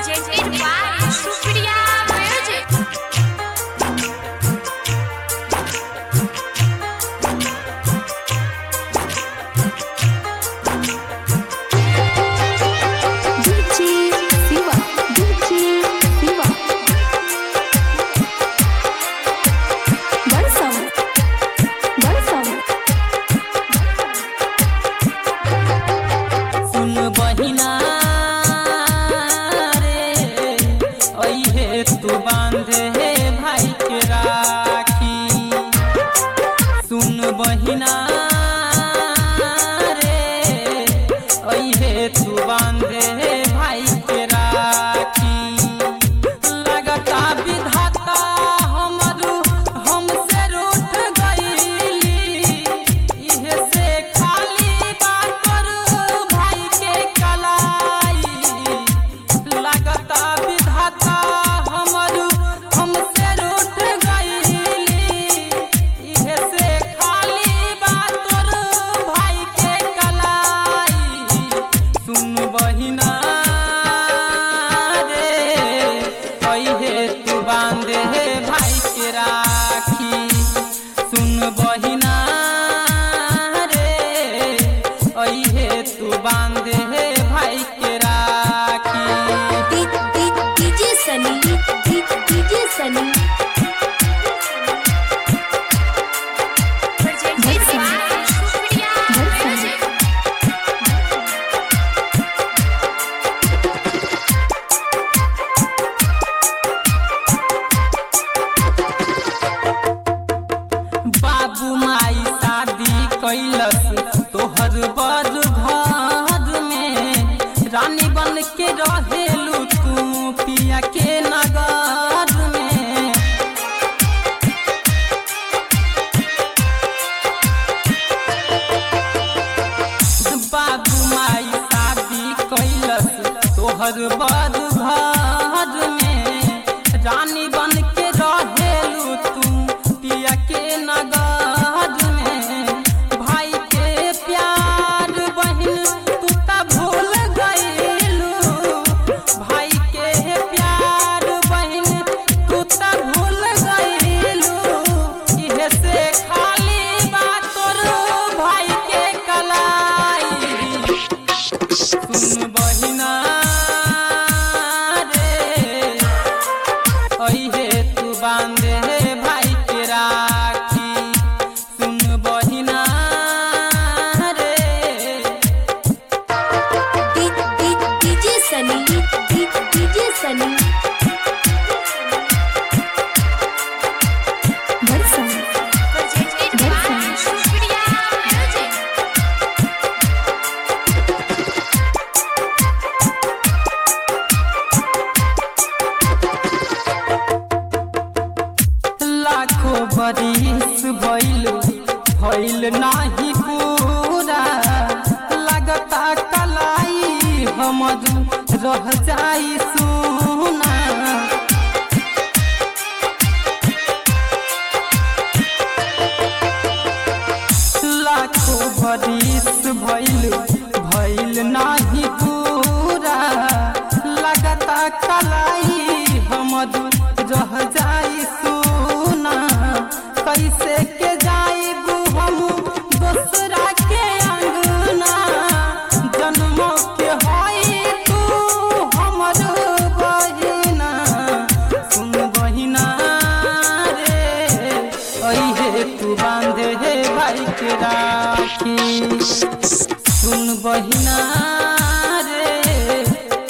presented by Supriya Music. DJ Siva, DJ Siva. Barsam, Barsam. सुन बहिना रे अइहे तू बांधे हे भाई के राखी सुन बहिना रे अइहे तू बांधे हे भाई के राखी लगता विधाता हमरू हमसे रूठ गईली इहे से खाली बात करू भाई के कलाई लगता विधाता हमरू हमसे रूठ गईली इहे से खाली बात करू भाई के कलाई सुन बहिना रे अइहे तू बांधे हे भाई के राखी सुन बहिना रे अइहे तू बांधे हे भाई के राखी DJ Sunny, DJ Sunny. Presented by Supriya Music. बाबू माई शादी कैलस तोहर बड़ घर में रानी बन के रहेलू तू पिया के नगर में बाबू माई शादी कैलस तोहर बड़ घर में रानी बन के रहेलू तू पिया के नगर में भाई के प्यार बहिन तू त भूल गईलू भाई के प्यार बहिन तू त भूल गईलू इहे से खाली बात तोर भाई के कलाई सुन बहिना रे अइहे तू बांधे हे भाई के राखी सुन बहिना रे DJ Sunny, DJ Sunny. Barsam, Presented by Supriya Music. लाखों बरिस भइल भइल नाही पूरा लगता कलाई हमर रह जाई सुना लाखों बरिस भइल भइल नाही पूरा लगता कलाई हमर रह जाई सुना कैसे के जाइब हम दूसरा के अंगना जन्मों के होई तू हमर बहिना सुन बहिना रे अइहे तू बांधे हे भाई के राखी सुन बहिना रे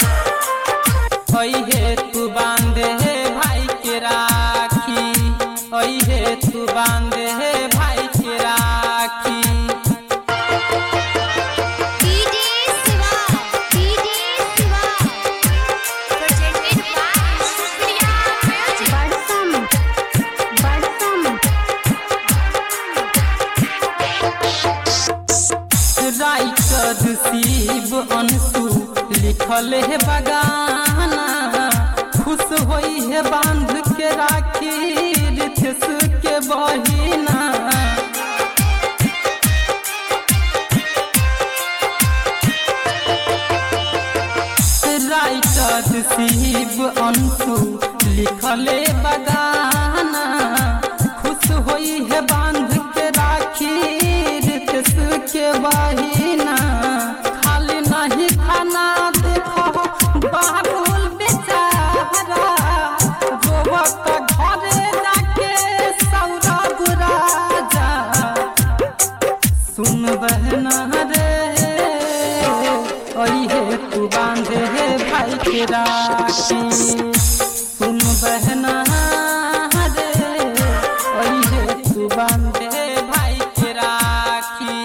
अइहे तू बांधे हे भाई के राखी अइहे तू बांधे हे भाई के राखी DJ Siva, DJ Siva. Presented by Supriya Music. Barsam, Barsam. Writer Shiv Anshu लिखल है बगाना खुश होई है बांध के राखी रिथेश के बहिना राइटर शिव अंशु लिखले बगाना खुश होई है बांध के राखी रितेश के बहिना खाली नहीं खाना देखो बाबुल बेचारा रोवत घरे जाके सौरभ राजा सुन बहना रे ओहे तू बांधे भाई के राखी